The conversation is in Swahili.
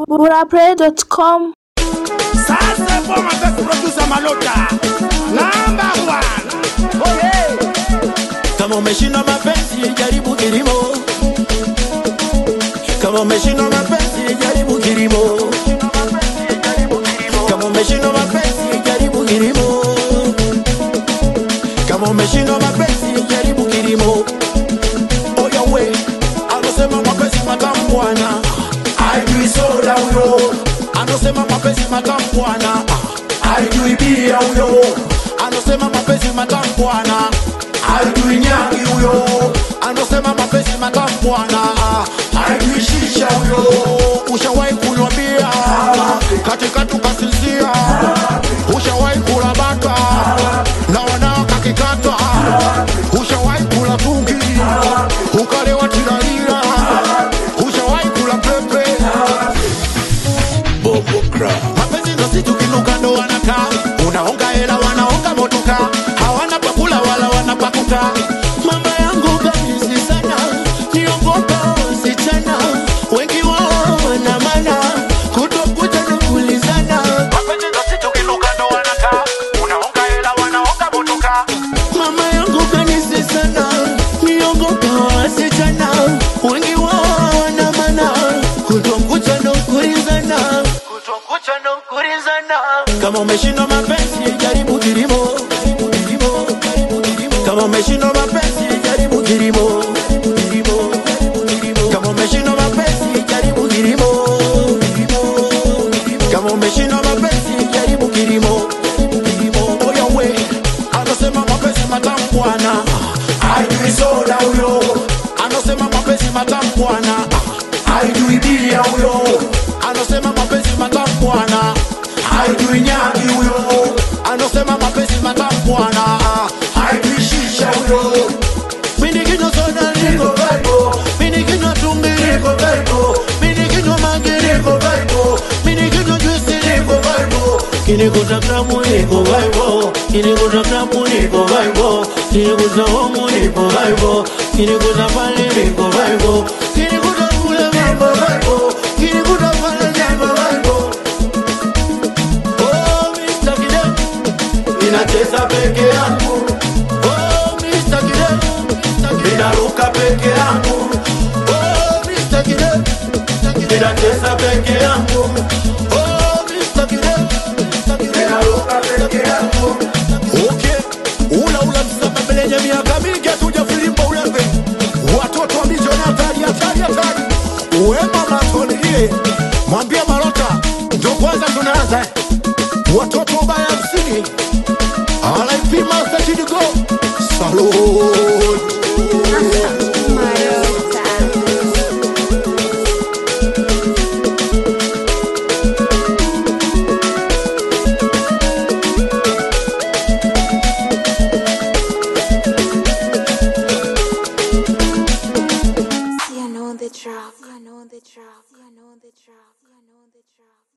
burapray.com Sasa kwa mapesi producer Malota number one. Oh yeah. Kama umeshindwa mapenzi jaribu kilimo. Kama umeshindwa mapenzi jaribu kilimo. Kama umeshindwa mapenzi jaribu kilimo. Kama umeshindwa mapenzi jaribu kilimo. Oya we, anasema mapenzi matamu bwana. Hajui soda huyo. Anasema mapenzi matamu bwana. Hajui bia huyo. Anasema mapenzi matamu bwana. Hajui nyangi huyo. Anasema mapenzi matamu bwana. Hajui shisha huyo. Ushawahi kunywa bia katikati ukasinzia. Ushawahi kula bata na wanao kakikata. Ushawahi kula tungi ukalewa tilalila. Ushawahi kula pepe mapenzi ndo si tukinuka ndo wanakaa unaonga hela wanaonga motoka hawana pakula wala wanapakuka mama yangu kabisi sana niogopa wasichana wengi wao wana mana kutokuja na kulizana mapenzi ndo si tukinuka ndo wanakaa unaonga hela wanaonga motoka mama yangu kanisi sana niogopa wasichana wengi wao wana mana kutokuja na kulizana kama umeshindwa mapenzi jaribu kilimo kama umeshindwa mapenzi jaribu kilimo kama umeshindwa mapenzi jaribu kilimo kama umeshindwa mapenzi jaribu kilimo oya we anasema mapenzi matamu bwana ajui soda huyo anasema mapenzi matamu bwana ajui bia huyo anasema mapenzi matamu bwana ajui nyagi huyo anasema mapenzi matamu bwana ajui shisha huyo mini kinywa soda niko vibe mini kinywa tungi niko vibe mini kinywa mangi niko vibe mini kinywa juice niko vibe kinikuta klabu niko vibe kinikuta klabu niko vibe kinikuta homu niko vibe kinikuta pale niko vibe kinikuta kule mambo vibe kinikuta pale jambo vibe oh Mr. Kidem ninacheza peke yangu oh Mr. Kidem ninaruka peke yangu oh Mr. Kidem ninacheza peke yangu oh Mr. Kidem ninaruka peke yangu okay ula ula msamba mbele miaka mingi hatuja filimba ulembe watoto wa mijoni hatari hatari hatari wema matulie mwambie marota ndo kwanza tunaanza eh. watoto ubaya hamsini RIP Master Chidigo Salute You know the track. You know the track. You know the track. You know the track.